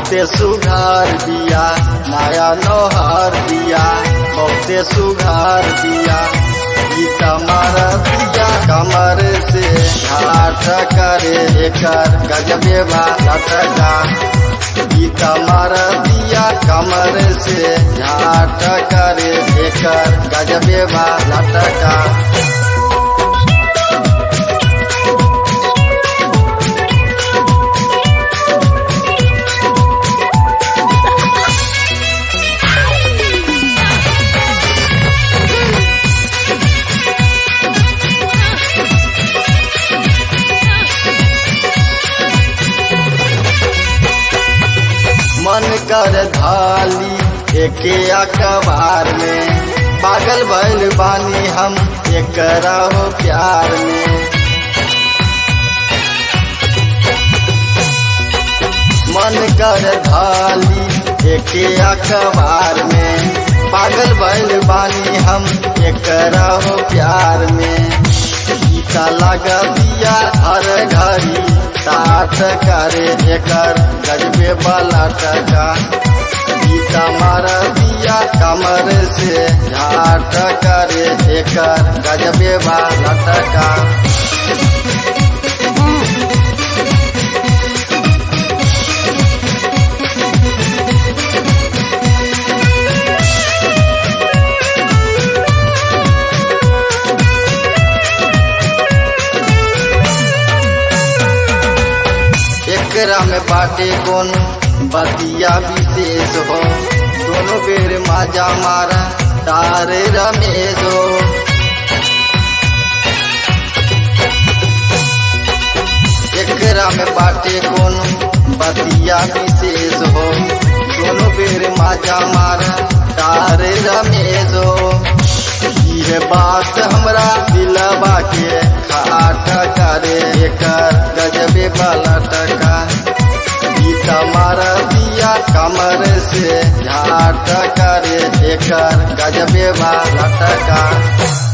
बहुते सुघार बिया नया नोहर बिया बहुते सुघार बिया ई कमर बिया कमर से घाट करे एकर गजबे बा लटका ई कमर बिया कमर से घाट करे एकर गजबे बा लटका मन कर धाली एके अखबार में पागल भइल बानी हम एकरा हो प्यार में मन कर धाली एके अखबार में पागल भइल बानी हम एकरा हो प्यार में गीता लगा दिया हर घड़ी साथ करे एकर गजबे वाला टका गीता मार दिया कमर से झाट करे एकर गजबे वाला टका एकरा में बाटे कौन बतिया विशेष हो दोनों बेर माजा मारा तारे रमेश हो एकरा में बाटे कौन बतिया विशेष हो दोनों बेर माजा मारा तारे रमेश हो ये बात हमरा दिलवा के खाट करे एकर गजबे वाला टका गीता मार दिया कमर से झाट करे एकर गजबे वाला टका